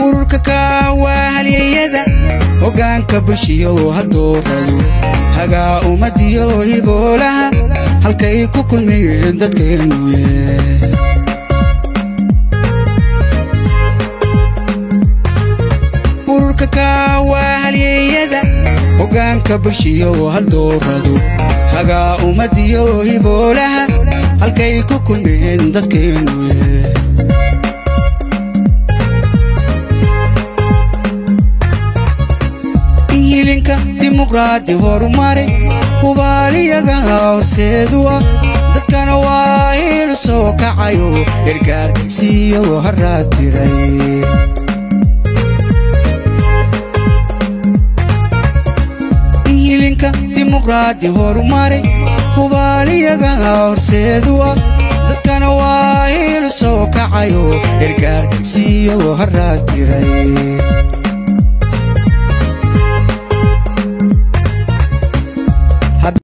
ururka kaawaa halyeyada hoggaanka bulshiyo hadooradu hagaa ummadiyo hiboolaha halkay ku kulmayeen dadkeennuye ururka kaawaa halyeyada hoggaanka bulshiyo hadooradu hagaa ummadiyo hiboolaha halkay ku kulmayeen dadkeennuye inhilinka dimuqraadi horumare hubaaliyaga horseedu ah dadkana waa hilu soo kacayo ergaar siiyo haraad diray inhilinka dimuqraadi horumare hubaaliyaga horseedu ah dadkana waa hilu soo kacayo ergaar siiyo haraad diray